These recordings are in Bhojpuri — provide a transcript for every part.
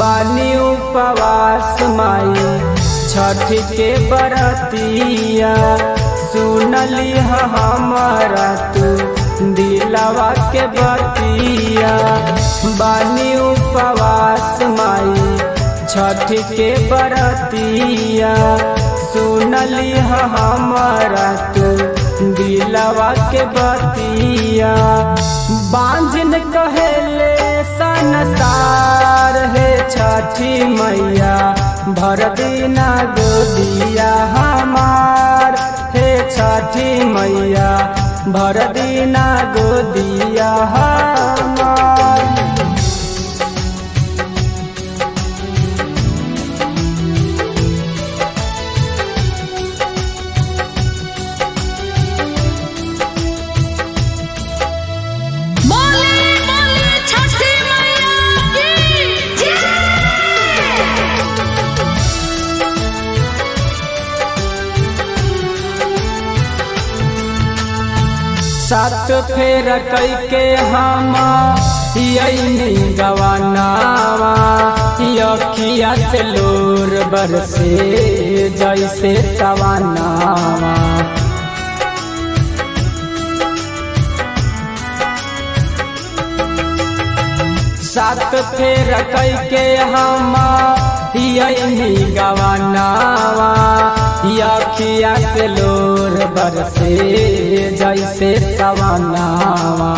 बानी उपवास माई छठ के बरतिया सुनली ह हमारा तू दिलवा के बतिया बानी उपवास माई छठ के बरतिया सुनली ह हमारा तू दिलवा के बतिया बांझन कहेले संसार है छठी मैया भर दिना गोदिया हमार हे छठी मैया भर दिना गोदिया हमार बोले बोले छठी मैया की जय सात फेर कई के हम यही गवानावा यखिया से लोर बरसे जैसे सवानावा सात फेर कई के हम यही गवानावा यखिया से लोर बरसे जैसे सवानावा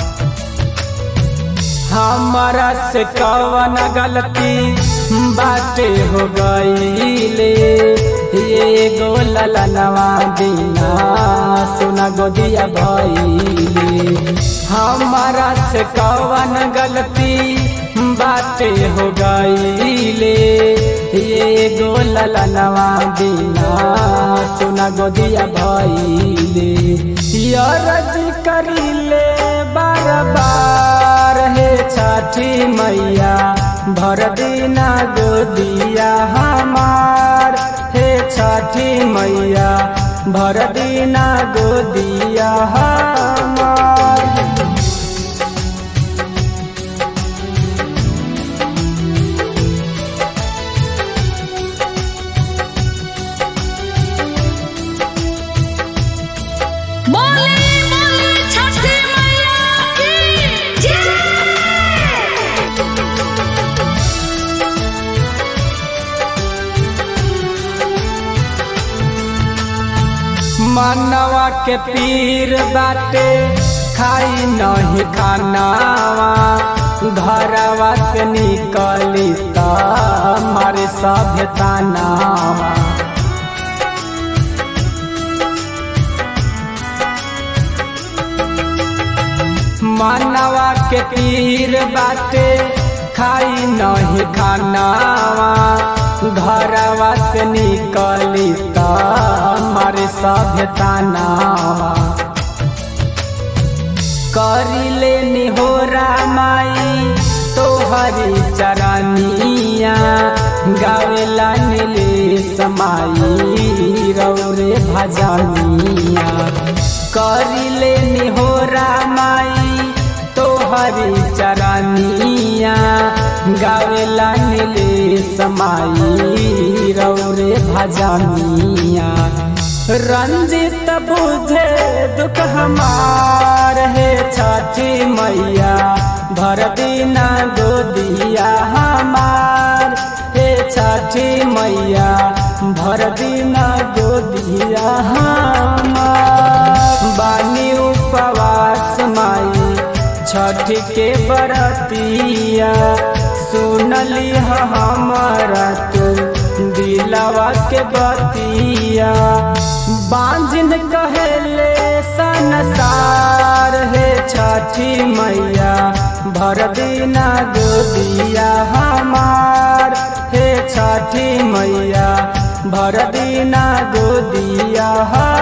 हमारा से कवन गलती बाटे हो गईले ये गो ललनवा बिना सुना गोदिया भइले हमारा से कवन गलती बाटे हो गईले ये गो ललनवा बिना सुना गोदिया भइले यरज करिले बार बार हे छठी मैया भर दिना गोदिया हमार हे छठी मैया भर दिना गोदिया हमार बोले बोले छठी मैया की जय मनवा के पीर बाटे खाई नहीं खानावा घरवा से निकली त मारे सभ्यतानावा मनवा के पीर बाटे खाई नहीं खानावा घरवा से निकली त मारे सभ्यतानावा करिले निहोरा माई तोहरी चरनिया गावेला नीले समाई रौरे भजनिया करिले निहोरा माई तोहरी चरनिया गावेला नीले समाई रौरे भजनिया रंजित बुझे दुख हमार है छठी मैया भर दिना गोदिया हमार हे छठी मैया भर दिना गोदिया हमार बानी उपवास माई छठ के बरतिया सुनली ह हमारा तू दिलवा के बतिया बांझन कहेले संसार है छठी मैया भर दिना गोदिया हमार हे छठी मैया भर दिना गोदिया हमार